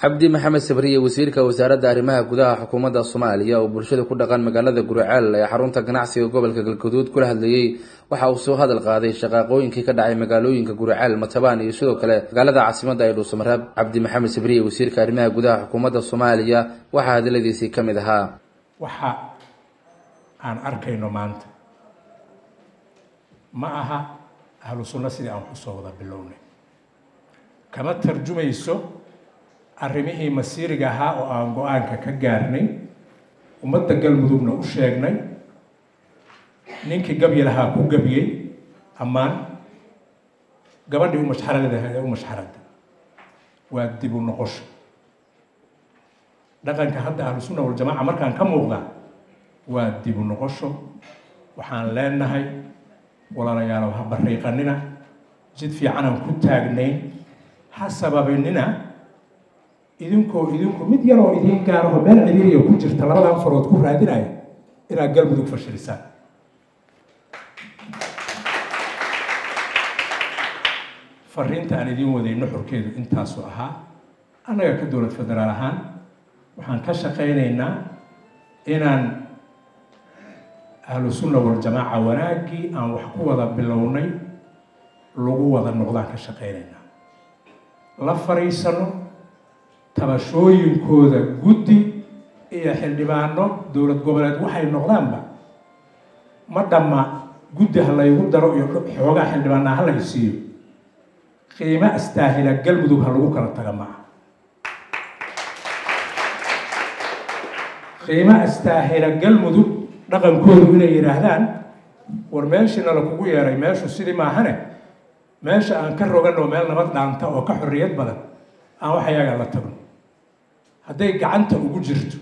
cabdi maxamed sabriye wasiirka wasaaradda arrimaha gudaha xukuumadda soomaaliya oo bulshada ku dhaqan magaalada guriceel ee xarunta ganacsiga gobolka galguduud kula hadlayey waxa uu soo hadal qaaday shaqaaqooyinkii ka dhacay magaalooyinka guriceel matabaan iyo sidoo kale magaalada caasimadda ee dhuusamareeb cabdi maxamed sabriye wasiirka arrimaha gudaha xukuumadda soomaaliya waxaa hadaladiisii ka mid ahaa waxa aan arkayno maanta ma aha ahlu sunno sidii aan kusoo wada bilownay kama tarjumayso arrimihii masiiriga ahaa oo aan go-aanka ka gaarnay ummadda galmudugna u sheegnay ninkii gabyi lahaa ku gabyey ammaan gabadhii u mashxaradaha ee u mashxarada waa dib u noqosho dhaqanka hadda ahlu sunna waljamaaca markaan ka muuqda waa dib u noqosho waxaan leenahay walaalayaalow ha bariiqanina jid fiicanaan ku taagnayn ha sababinina idinkoo idinku mid yaroo idiin gaaraho meel ciriiriya ku jirta labadan farood ku raadinaya inaad galmudug fashilisaan fariinta aan idiin waday nuxurkeedu intaasu ahaa annaga ka dowlad federaal ahaan waxaan ka shaqaynaynaa inaan ahlu sunna waljamaaca wanaaggii aan wax ku wada bilownay lagu wada noqdaan ka shaqaynaynaa la fariisano tabashooyinkooda guddi iyo xildhibaano dowlad goboleed waxay noqdaanba ma dhamma guddi ha laygu daro iyo xoogaa xildhibaanaa ha lay siiyo qiimo astaahila galmudug ha lagu kala taga maaha qiimo astaahila galmudug dhaqankoodu inay yidhaahdaan war meeshiina la kugu yeeray meeshu sidii maahane meesha aan ka roganoo meel nabad dhaanta oo ka xorriyad badan aan wax ayaga la tagno hadday gacanta ugu jirto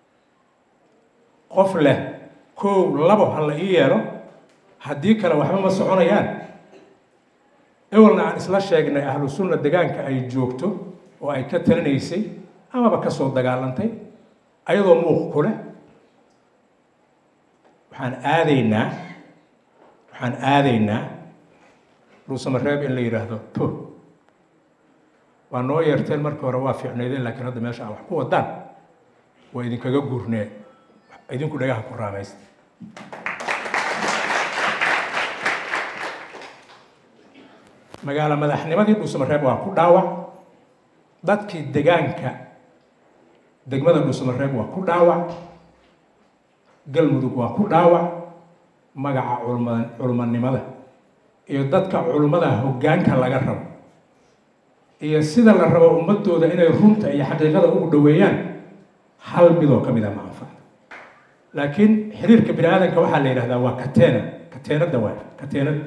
qof leh kow labo ha la ii yeelo haddii kale waxba ma soconayaan ewelna aan isla sheegnay ahlu sunna degaanka ay joogto oo ay ka talinaysay amaba ka soo dagaalantay ayadoo muuq ku leh waxaan aadaynaa waxaan aadaynaa dhuusamareeb in la yidhaahdo to waa noo yeerteen markii hore waa fiicnaydeen laakiin hadda meesha aa wax ku wadaan waa idinkaga gurnee idinku dhagaha ku raamaysta magaalo madaxnimadii dhuusamareeb waa ku dhaawac dadkii degaanka degmada dhuusamareeb waa ku dhaawac galmudug waa ku dhaawac magaca culma culmanimada iyo dadka culummada hoggaanka laga rabo iyo sida la rabo ummadooda inay runta iyo xaqiiqada ugu dhoweeyaan hal midoo ka mid a ma anfacda laakiin xiriirka bini aadanka waxaa la yidhahdaa waa kateena kateenada waay kateenada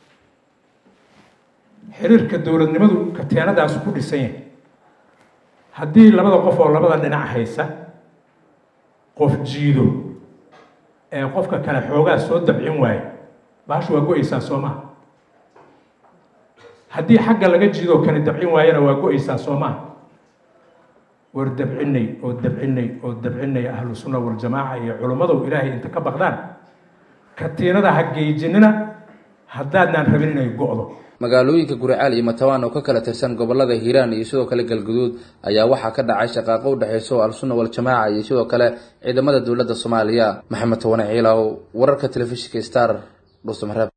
xiriirka dowladnimadu kateenadaas ku dhisan yahay haddii labada qof oo labada dhinac haysa qof jiido ee qofka kale xoogaa soo dabcin waayo baashu waa go-aysaa soo maha haddii xagga laga jiidoo kale dabcin waayana waa go-aysaa soo maha war dabcinay oo dabcinay oo dabcinay ahlu sunna waljamaaca iyo culimmadow ilaahay inta ka baqdaan katiinada ha geejinina haddaadnaan rabin inay go-do magaalooyinka guriceel iyo matabaan oo ka kala tirsan gobolada hiiraan iyo sidoo kale galguduud ayaa waxaa ka dhacay shaqaaqo u dhexeyso al-sunna waljamaaca iyo sidoo kale ciidamada dowladda soomaaliya maxamed towane ciilaw wararka telefishinka star dhuusamareeb